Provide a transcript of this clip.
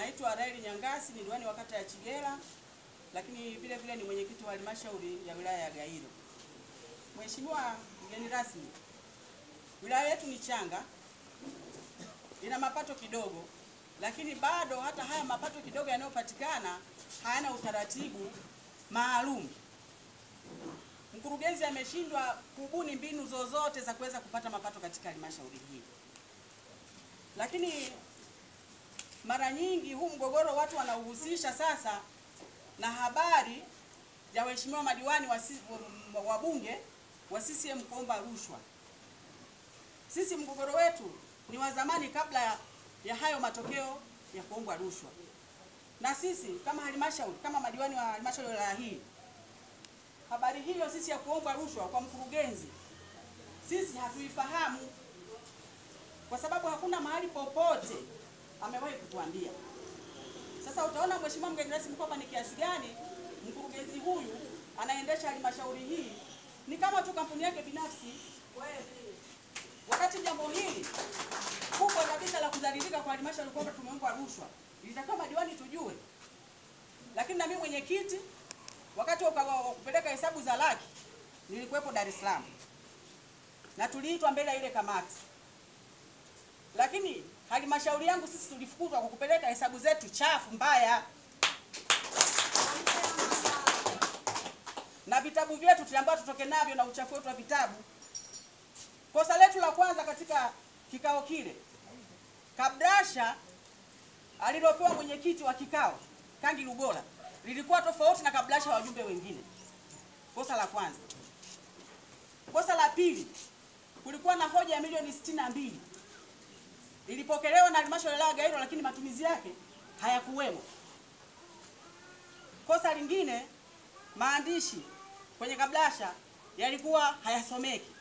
Naitwa Raeli Nyangasi, ni diwani wa kata ya Chigera, lakini vile vile ni mwenyekiti wa halmashauri ya wilaya ya Gairo. Mheshimiwa mgeni rasmi, wilaya yetu ni changa, ina mapato kidogo, lakini bado hata haya mapato kidogo yanayopatikana hayana utaratibu maalum. Mkurugenzi ameshindwa kubuni mbinu zozote za kuweza kupata mapato katika halmashauri hii, lakini mara nyingi huu mgogoro watu wanauhusisha sasa na habari ya waheshimiwa madiwani wa si- wa- wabunge wa CCM kuomba rushwa. Sisi mgogoro wetu ni wa zamani kabla ya, ya hayo matokeo ya kuombwa rushwa, na sisi kama halmashauri kama madiwani wa halmashauri ya wilaya hii, habari hiyo sisi ya kuombwa rushwa kwa mkurugenzi sisi hatuifahamu kwa sababu hakuna mahali popote amewahi kutuambia. Sasa utaona mheshimiwa mgeni rasmi kwamba ni kiasi gani mkurugenzi huyu anaendesha halmashauri hii ni kama tu kampuni yake binafsi, wakati jambo hili kubwa kabisa la kudhalilika kwa halmashauri kwamba tumeombwa rushwa ilitakiwa madiwani tujue, lakini na mimi mwenyekiti, wakati wa wa kupeleka hesabu za laki nilikuwepo Dar es Salaam na tuliitwa mbele ya ile kamati lakini halmashauri yangu sisi tulifukuzwa kwa kupeleka hesabu zetu chafu mbaya, na vitabu vyetu tuliambiwa tutoke navyo na uchafu wetu wa vitabu. Kosa letu la kwanza katika kikao kile, kabrasha alilopewa mwenyekiti wa kikao Kangi Lugola lilikuwa tofauti na kabrasha wajumbe wengine. Kosa la kwanza. Kosa la pili, kulikuwa na hoja ya milioni sitini na mbili ilipokelewa na halmashauri ya wilaya ya Gairo, lakini matumizi yake hayakuwemo. Kosa lingine, maandishi kwenye kablasha yalikuwa hayasomeki.